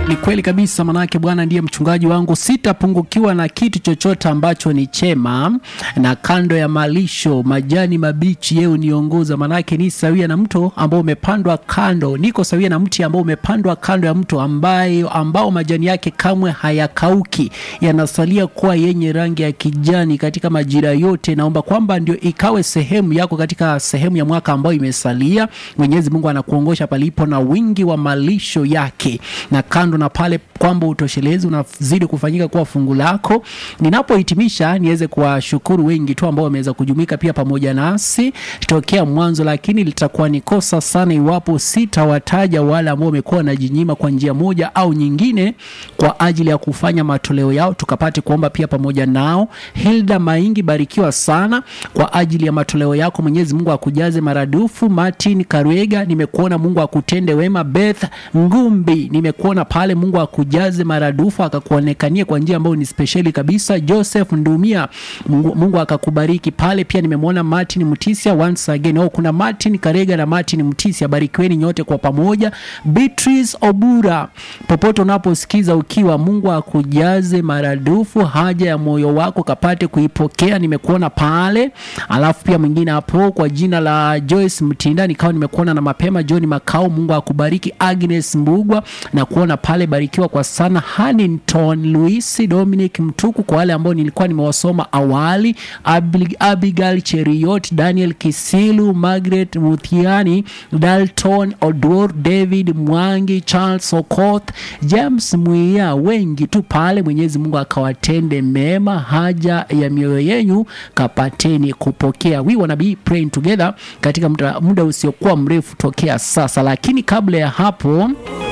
Ni kweli kabisa, manake Bwana ndiye mchungaji wangu, sitapungukiwa na kitu chochote ambacho ni chema, na kando ya malisho majani mabichi yeye uniongoza. Manake ni sawia na mto ambao umepandwa kando, niko sawia na mti ambao umepandwa kando ya mto ambayo ambao majani yake kamwe hayakauki, yanasalia kuwa yenye rangi ya kijani katika majira yote. Naomba kwamba ndio ikawe sehemu yako katika sehemu ya mwaka ambayo imesalia. Mwenyezi Mungu anakuongosha palipo na wingi wa malisho yake, na kando na pale kwamba utoshelezi unazidi kufanyika kuwa fungu lako. Ninapohitimisha niweze kuwashukuru wengi tu ambao wameweza kujumuika pia pamoja nasi tokea mwanzo, lakini litakuwa ni kosa sana iwapo sitawataja wale ambao wamekuwa wanajinyima kwa njia moja au nyingine kwa ajili ya kufanya matoleo yao, tukapate kuomba pia pamoja nao. Hilda Maingi, barikiwa sana kwa ajili ya matoleo yako, Mwenyezi Mungu akujaze maradufu. Martin Karwega, nimekuona, Mungu akutende wema. Beth Ngumbi, nimekuona pale, Mungu akujaze maradufu, akakuonekania kwa njia ambayo ni spesheli kabisa. Joseph Ndumia, Mungu, Mungu akakubariki pale pia. Nimemwona Martin Mtisia once again. Oh, kuna Martin Karega na Martin Mtisia, barikiweni nyote kwa pamoja. Beatrice Obura, popote unaposikiza ukiwa, Mungu akujaze maradufu, haja ya moyo wako kapate kuipokea. Nimekuona pale, alafu pia mwingine hapo kwa jina la Joyce Mtinda, nikawa nimekuona na mapema. John Makao, Mungu akubariki. Agnes Mbugwa na kuona pale, barikiwa kwa sana. Hanington Luisi, Dominic Mtuku, kwa wale ambao nilikuwa nimewasoma awali, Abi- Abigail Cheriot, Daniel Kisilu, Margaret Muthiani, Dalton Odor, David Mwangi, Charles Okoth, James Mwia, wengi tu pale. Mwenyezi Mungu akawatende mema, haja ya mioyo yenyu kapateni kupokea. We wanna be praying together katika muda, muda usiokuwa mrefu tokea sasa, lakini kabla ya hapo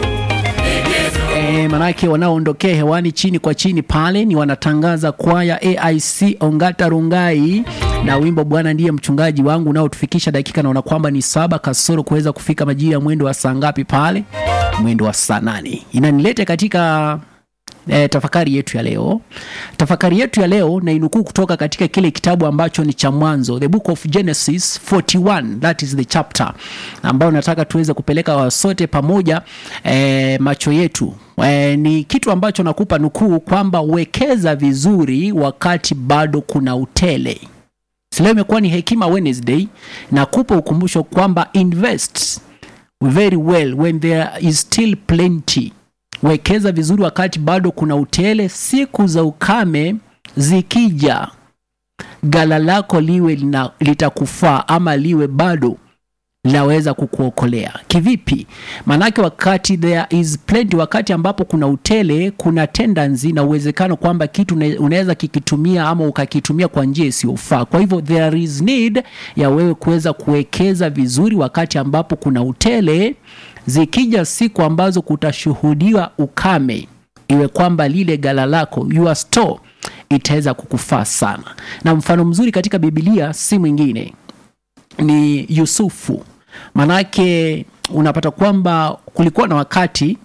E, manake wanaoondokea hewani chini kwa chini pale ni wanatangaza kwaya AIC Ongata Rungai na wimbo Bwana ndiye mchungaji wangu unaotufikisha dakika, naona kwamba ni saba kasoro kuweza kufika majira ya mwendo wa saa ngapi pale, mwendo wa saa nane inanilete katika E, tafakari yetu ya leo. Tafakari yetu ya leo na inukuu kutoka katika kile kitabu ambacho ni cha Mwanzo, the book of Genesis 41, that is the chapter ambayo nataka tuweze kupeleka sote pamoja e, macho yetu e, ni kitu ambacho nakupa nukuu kwamba wekeza vizuri wakati bado kuna utele. Leo imekuwa ni Hekima Wednesday na kupa ukumbusho kwamba invest very well when there is still plenty wekeza vizuri wakati bado kuna utele. Siku za ukame zikija, gala lako liwe lina, litakufaa ama liwe bado linaweza kukuokolea. Kivipi? Maanake wakati there is plenty, wakati ambapo kuna utele, kuna tendency na uwezekano kwamba kitu unaweza kikitumia ama ukakitumia kwa njia isiyofaa. Kwa hivyo there is need ya wewe kuweza kuwekeza vizuri wakati ambapo kuna utele zikija siku ambazo kutashuhudiwa ukame, iwe kwamba lile gala lako your store itaweza kukufaa sana. Na mfano mzuri katika Biblia si mwingine ni Yusufu. Manake unapata kwamba kulikuwa na wakati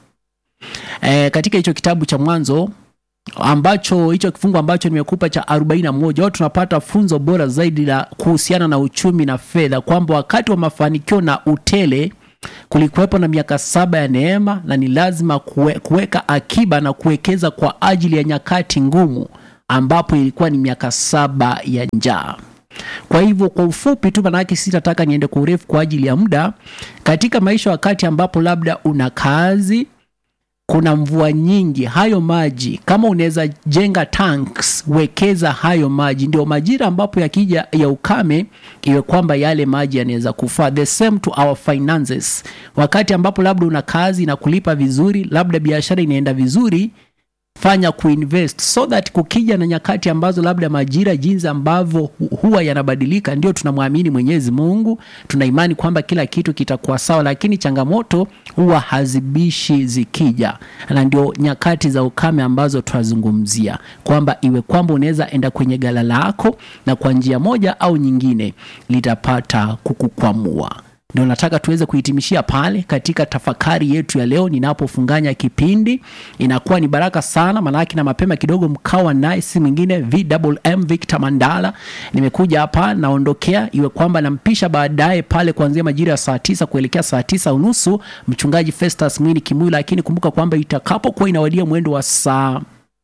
e, katika hicho kitabu cha Mwanzo ambacho hicho kifungu ambacho nimekupa cha 41 wao tunapata funzo bora zaidi la kuhusiana na uchumi na fedha, kwamba wakati wa mafanikio na utele kulikuwepo na miaka saba ya neema, na ni lazima kuwe, kuweka akiba na kuwekeza kwa ajili ya nyakati ngumu, ambapo ilikuwa ni miaka saba ya njaa. Kwa hivyo kwa ufupi tu, manake sitataka niende kwa urefu kwa ajili ya muda. Katika maisha, wakati ambapo labda una kazi, kuna mvua nyingi, hayo maji kama unaweza jenga tanks, wekeza hayo maji, ndio majira ambapo yakija ya ukame, iwe kwamba yale maji yanaweza kufaa. The same to our finances, wakati ambapo labda una kazi na kulipa vizuri, labda biashara inaenda vizuri fanya kuinvest so that kukija na nyakati ambazo labda majira jinsi ambavyo huwa yanabadilika, ndio tunamwamini Mwenyezi Mungu, tuna imani kwamba kila kitu kitakuwa sawa, lakini changamoto huwa hazibishi zikija, na ndio nyakati za ukame ambazo tunazungumzia kwamba iwe kwamba unaweza enda kwenye gala lako na kwa njia moja au nyingine litapata kukukwamua. ndio nataka tuweze kuhitimishia pale katika tafakari yetu ya leo ninapofunganya kipindi inakuwa ni baraka sana maanake na mapema kidogo mkawa naye si mwingine vmm victor mandala nimekuja hapa naondokea iwe kwamba nampisha baadaye pale kuanzia majira ya saa tisa kuelekea saa tisa unusu mchungaji festus mwini kimwili lakini kumbuka kwamba itakapokuwa inawadia mwendo wa saa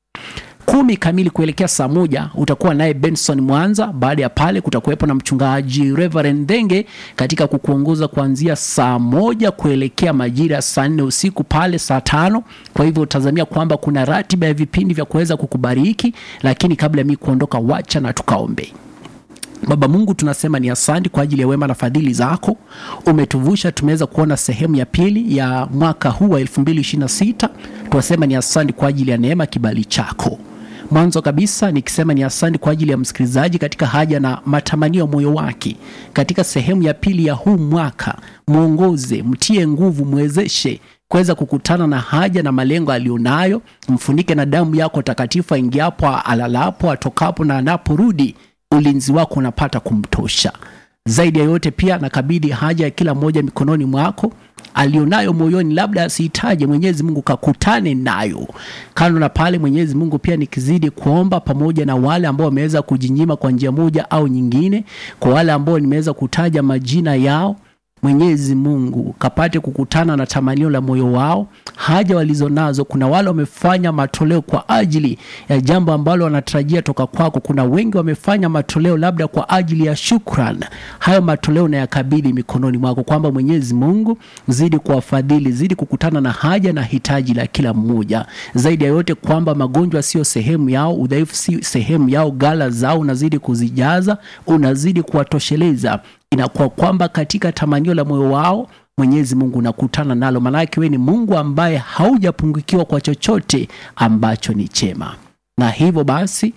kumi kamili kuelekea saa moja utakuwa naye benson mwanza baada ya pale kutakuwepo na mchungaji reverend dhenge katika kukuongoza kuanzia saa moja kuelekea majira ya saa nne usiku pale saa tano kwa hivyo utazamia kwamba kuna ratiba ya vipindi vya kuweza kukubariki lakini kabla ya mi kuondoka wacha na tukaombe Baba Mungu, tunasema ni asante kwa ajili ya wema na fadhili zako. Umetuvusha, tumeweza kuona sehemu ya pili ya mwaka huu wa 2026. Tunasema ni asante kwa ajili ya neema, kibali chako. Mwanzo kabisa nikisema ni asante kwa ajili ya msikilizaji katika haja na matamanio ya moyo wake katika sehemu ya pili ya huu mwaka. Mwongoze, mtie nguvu, mwezeshe kuweza kukutana na haja na malengo aliyonayo. Mfunike na damu yako takatifu, aingiapo, alalapo, atokapo na anaporudi ulinzi wako unapata kumtosha. Zaidi ya yote, pia nakabidhi haja ya kila mmoja mikononi mwako alionayo moyoni, labda asihitaje. Mwenyezi Mungu kakutane nayo. Kando na pale, Mwenyezi Mungu pia nikizidi kuomba pamoja na wale ambao wameweza kujinyima kwa njia moja au nyingine, kwa wale ambao nimeweza kutaja majina yao Mwenyezi Mungu kapate kukutana na tamanio la moyo wao, haja walizonazo. Kuna wale wamefanya matoleo kwa ajili ya jambo ambalo wanatarajia toka kwako. Kuna wengi wamefanya matoleo labda kwa ajili ya shukran. Hayo matoleo na yakabidhi mikononi mwako, kwamba Mwenyezi Mungu zidi kuwafadhili, zidi kukutana na haja na hitaji la kila mmoja. Zaidi ya yote, kwamba magonjwa sio sehemu yao, udhaifu si sehemu yao, gala zao unazidi kuzijaza, unazidi kuwatosheleza inakuwa kwamba katika tamanio la moyo wao Mwenyezi Mungu unakutana nalo, maanake wewe ni Mungu ambaye haujapungukiwa kwa chochote ambacho ni chema. Na hivyo basi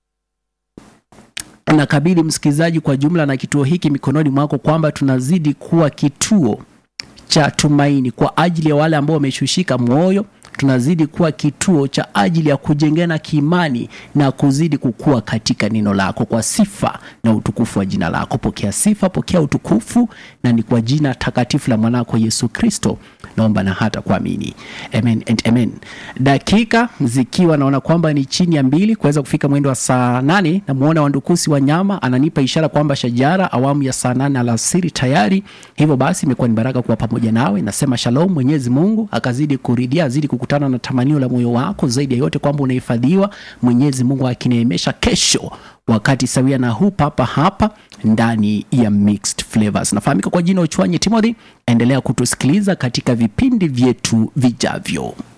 nakabidhi msikilizaji kwa jumla na kituo hiki mikononi mwako, kwamba tunazidi kuwa kituo cha tumaini kwa ajili ya wale ambao wameshushika moyo tunazidi kuwa kituo cha ajili ya kujengana kiimani na kuzidi kukua katika neno lako kwa sifa na utukufu wa jina lako. Pokea sifa, pokea utukufu, na ni kwa jina takatifu la mwanako Yesu Kristo naomba na hata kuamini, amen and amen. Dakika zikiwa naona kwamba ni chini ya mbili kuweza kufika mwendo wa saa nane, namuona Wandukusi wa nyama ananipa ishara kwamba shajara awamu ya saa nane alasiri tayari. Hivyo basi imekuwa ni baraka kuwa pamoja nawe. Nasema shalom, Mwenyezi Mungu akazidi kuridhia, azidi kukutana na tamanio la moyo wako, zaidi ya yote kwamba unahifadhiwa. Mwenyezi Mungu akineemesha kesho wakati sawia na huu papa hapa ndani ya Mixed Flavors. Nafahamika kwa jina Uchwanyi Timothy. Endelea kutusikiliza katika vipindi vyetu vijavyo.